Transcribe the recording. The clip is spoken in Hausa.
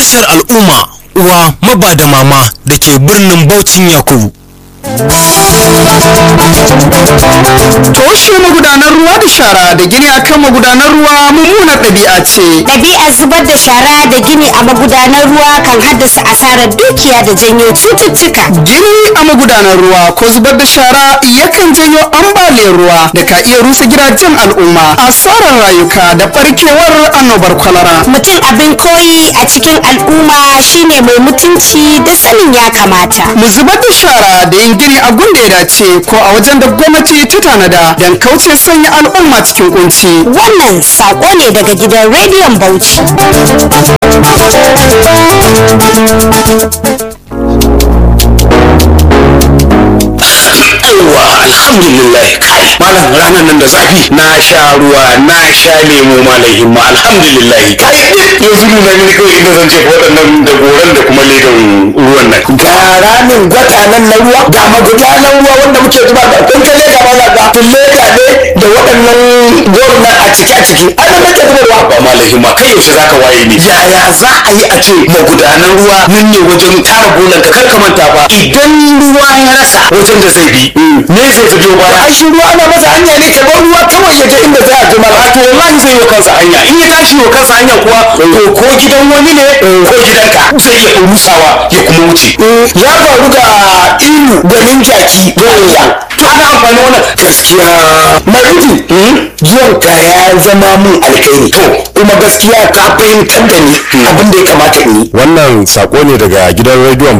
tashar al'umma uwa maba da mama da ke birnin Baucin Yakubu. toshe magudanar ruwa da shara da gini akan magudanar ruwa mummunar ɗabi'a ce Ɗabi'ar zubar da shara da gini a magudanar ruwa kan haddasa asarar dukiya da janyo cututtuka. gini a magudanar ruwa ko zubar da shara yakan janyo ambaliyar ruwa da ka iya rusa gidajen al'umma asarar rayuka da barkewar annobar kwalara Mutum abin koyi a cikin al'umma shine mai mutunci da sanin ya kamata. mu zubar da shara da yin gini a gunda ya dace ko a wajen da gwamnati ta tanada don kauce sanya al'umma cikin kunci Wannan saƙo ne daga gidan rediyon Bauchi. yawwa alhamdulillah kai malam ranar nan da zafi na sha ruwa na sha lemo malam himma alhamdulillah kai yanzu nuna mini kawai inda zan jefa waɗannan da goran da kuma ledan ruwan nan ga ramin gwata nan na ruwa ga magudanan ruwa wanda muke zuba da kun kalle ga mana ga leda ne da waɗannan goron nan a ciki a ciki an nan nake zubarwa ba malam himma kai yaushe zaka waye ne yaya za a yi a ce magudanan ruwa nan ne wajen tara bolan ka kar ka manta fa idan ruwa ya rasa wajen da zai bi me zai ta biyo baya ai shi ruwa ana masa hanya ne ka bar ruwa kawai ya je inda za a je mala to wallahi zai yi wa kansa hanya in ya tashi wa kansa hanya kuwa to ko gidan wani ne ko gidanka zai iya rusawa ya kuma wuce ya faru ga ilu ganin jaki yawwa to ana amfani wannan gaskiya marufi zuwan ka ya zama mun alkhairi to kuma gaskiya ka fahimtar da ni abin da ya kamata in yi wannan sako ne daga gidan rediyon